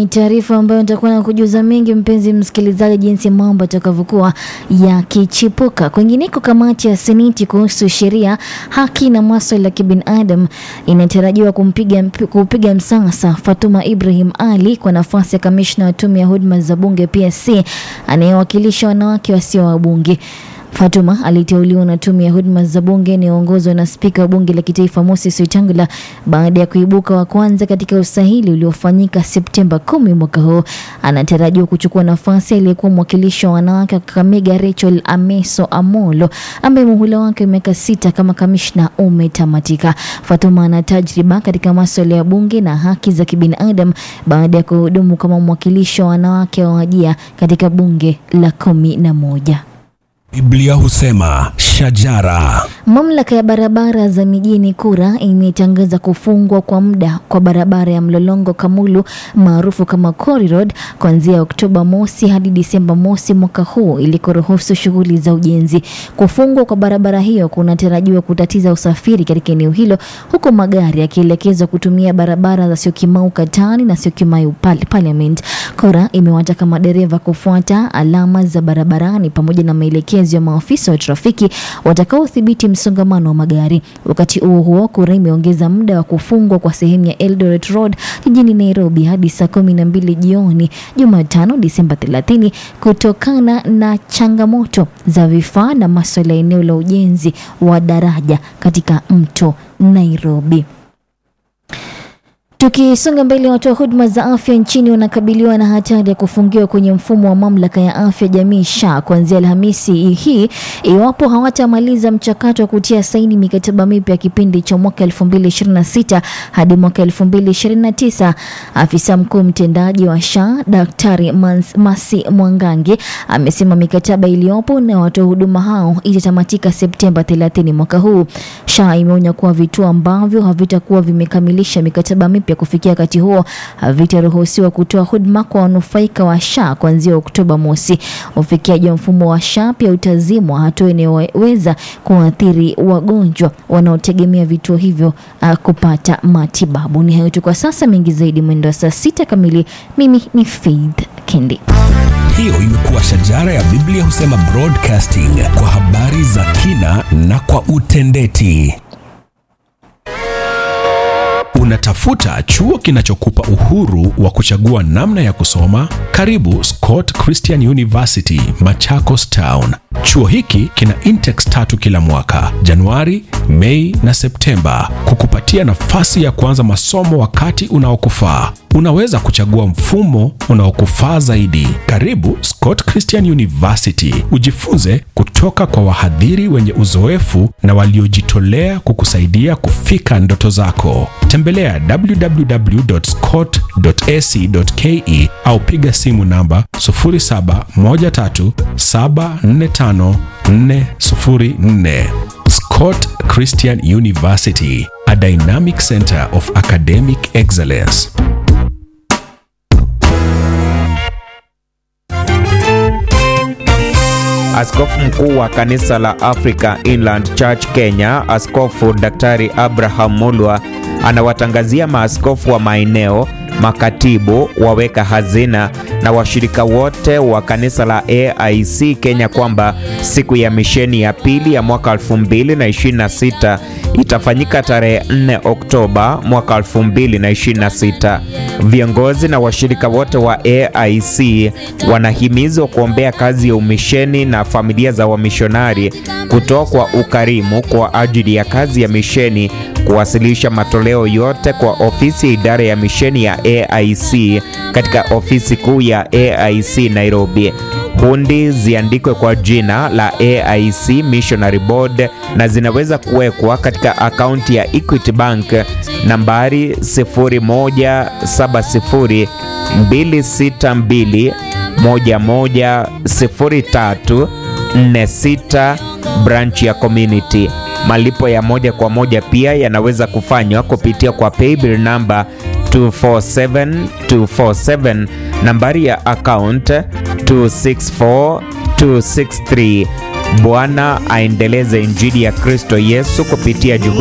Ni taarifa ambayo nitakuwa na kujuza mengi, mpenzi msikilizaji, jinsi mambo yatakavyokuwa yakichipuka. Kwingineko, kamati ya Seneti kuhusu sheria, haki na maswala ya kibinadamu inatarajiwa kumpiga kupiga msasa Fatuma Ibrahim Ali kwa nafasi ya kamishna wa tume ya huduma za bunge PSC anayewakilisha wanawake wasio wabunge. Fatuma aliteuliwa na tume ya huduma za bunge inayoongozwa na spika wa bunge la kitaifa Moses Wetangula baada ya kuibuka wa kwanza katika usahili uliofanyika Septemba kumi mwaka huu. Anatarajiwa kuchukua nafasi aliyekuwa mwakilishi wa wanawake wa Kakamega Rachel Ameso Amolo ambaye muhula wake miaka sita kama kamishna umetamatika. Fatuma ana tajriba katika masuala ya bunge na haki za kibinadamu baada ya kuhudumu kama mwakilishi wa wanawake wa Wajia katika bunge la kumi na moja. Biblia husema shajara. Mamlaka ya barabara za mijini KURA imetangaza kufungwa kwa muda kwa barabara ya Mlolongo Kamulu maarufu kama Quarry Road kuanzia Oktoba mosi hadi Disemba mosi mwaka huu ili kuruhusu shughuli za ujenzi. Kufungwa kwa barabara hiyo kunatarajiwa kutatiza usafiri katika eneo hilo, huku magari yakielekezwa kutumia barabara za Syokimau Katani na Syokimau Parliament. KURA imewataka madereva kufuata alama za barabarani pamoja na maelekezo ya maafisa wa trafiki watakaodhibiti msongamano wa magari. Wakati huo huo, KURA imeongeza muda wa kufungwa kwa sehemu ya Eldoret Road jijini Nairobi hadi saa kumi na mbili jioni Jumatano Disemba 30 kutokana na changamoto za vifaa na masuala ya eneo la ujenzi wa daraja katika mto Nairobi. Tukisonga mbele, watu wa huduma za afya nchini wanakabiliwa na hatari ya kufungiwa kwenye mfumo wa mamlaka ya afya jamii SHA kuanzia Alhamisi hii iwapo hawatamaliza mchakato wa kutia saini mikataba mipya ya kipindi cha mwaka 2026 hadi mwaka 2029. Afisa mkuu mtendaji wa SHA Daktari Masi Mwangangi amesema mikataba iliyopo na watoa huduma hao itatamatika Septemba 30 mwaka huu. SHA imeonya kuwa vituo ambavyo havitakuwa vimekamilisha mikataba mipya kufikia wakati huo havitaruhusiwa kutoa huduma kwa wanufaika wa SHA kuanzia Oktoba mosi. Ufikiaji wa mfumo wa SHA pia utazimwa, hatua inayoweza kuathiri wagonjwa wanaotegemea vituo hivyo uh, kupata matibabu. Ni hayo tu kwa sasa, mengi zaidi mwendo wa saa sita kamili. Mimi ni Faith Kendi. Hiyo imekuwa shajara ya Biblia husema broadcasting kwa habari za kina na kwa utendeti. Unatafuta chuo kinachokupa uhuru wa kuchagua namna ya kusoma? Karibu Scott Christian University, Machakos Town. Chuo hiki kina intakes tatu kila mwaka, Januari, Mei na Septemba, kukupatia nafasi ya kuanza masomo wakati unaokufaa. Unaweza kuchagua mfumo unaokufaa zaidi. Karibu Scott Christian University, ujifunze kutoka kwa wahadhiri wenye uzoefu na waliojitolea kukusaidia kufika ndoto zako. Tembelea www.scott.ac.ke au piga simu namba 0713745404. Scott Christian University, a dynamic center of academic excellence. Askofu mkuu wa kanisa la Africa Inland Church Kenya, Askofu Daktari Abraham Mulwa anawatangazia maaskofu wa maeneo, makatibu, waweka hazina na washirika wote wa kanisa la AIC Kenya kwamba siku ya misheni ya pili ya mwaka 2026 itafanyika tarehe 4 Oktoba mwaka 2026. Viongozi na washirika wote wa AIC wanahimizwa kuombea kazi ya umisheni na familia za wamishonari, kutoa kwa ukarimu kwa ajili ya kazi ya misheni, kuwasilisha matoleo yote kwa ofisi ya idara ya misheni ya AIC katika ofisi kuu ya AIC Nairobi. Hundi ziandikwe kwa jina la AIC Missionary Board na zinaweza kuwekwa katika akaunti ya Equity Bank nambari 0170 262 110346 branch ya community. Malipo ya moja kwa moja pia yanaweza kufanywa kupitia kwa paybill namba 247247 nambari ya account 264263. Bwana aendeleze injili ya Kristo Yesu kupitia juhudi